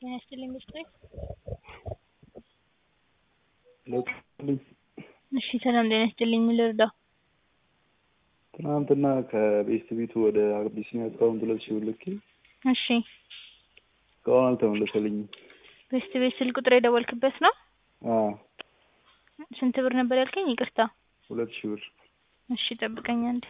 ጤና ይስጥልኝ ምስጢር ለውጥልኝ እሺ ሰላም ጤና ይስጥልኝ ምን ልርዳው? ትናንትና ከቤስት ቤቱ ወደ አቢሲኒያ አካውንት ሁለት ሺህ ብር ልኬ እሺ እስካሁን አልተመለሰልኝም። ቤስት ቤት ስልክ ቁጥር የደወልክበት ነው? አዎ ስንት ብር ነበር ያልከኝ? ይቅርታ ሁለት ሺህ ብር እሺ ጠብቀኝ አንዴ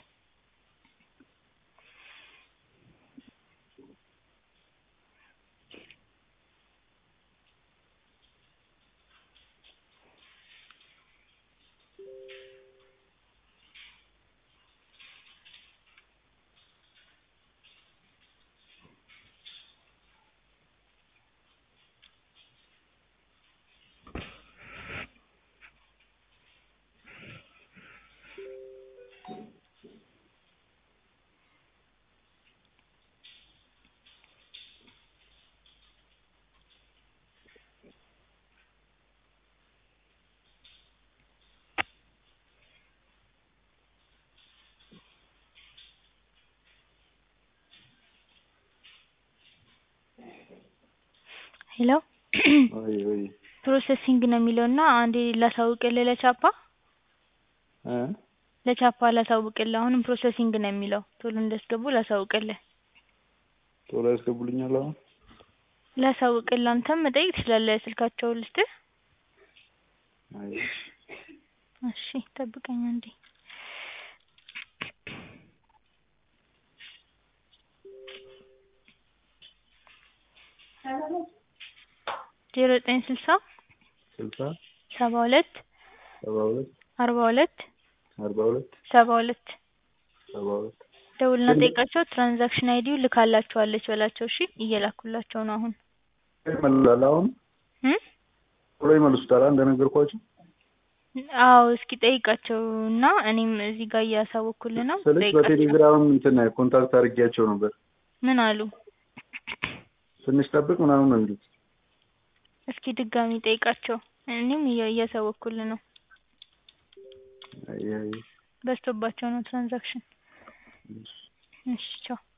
ሄሎ ወይ ወይ ፕሮሰሲንግ ነው የሚለው እና አንዴ ላሳውቅልህ ለቻፓ እ ለቻፓ ላሳውቅልህ አሁንም ፕሮሰሲንግ ነው የሚለው ቶሎ እንዲያስገቡ ላሳውቅልህ ቶሎ ያስገቡልኛል አሁን ላሳውቅልህ አንተም መጠየቅ ትችላለህ ስልካቸውን ልስጥህ አይ እሺ ጠብቀኝ አንዴ ዜሮ ዘጠኝ ስልሳ ስልሳ ሰባ ሁለት ሰባ ሁለት አርባ ሁለት አርባ ሁለት ሰባ ሁለት ሰባ ሁለት ደውልና ጠይቃቸው ትራንዛክሽን አይዲው ልካላችኋለች በላቸው እሺ እየላኩላቸው ነው አሁን ይመልሳል አሁን እ ቶሎ ይመልሱታል እንደነገርኳቸው አዎ እስኪ ጠይቃቸው እና እኔም እዚህ ጋር እያሳወኩልህ ነው ስልክ ጠይቃቸው በቴሌግራም እንትን ኮንታክት አድርጌያቸው ነበር ምን አሉ ትንሽ ጠብቅ ምናምን ነው የሚሉት እስኪ ድጋሚ ጠይቃቸው እኔም እያ- እያሳወኩልህ ነው አይ አይ በዝቶባቸው ነው ትራንዛክሽን እሺ እሺ ቻው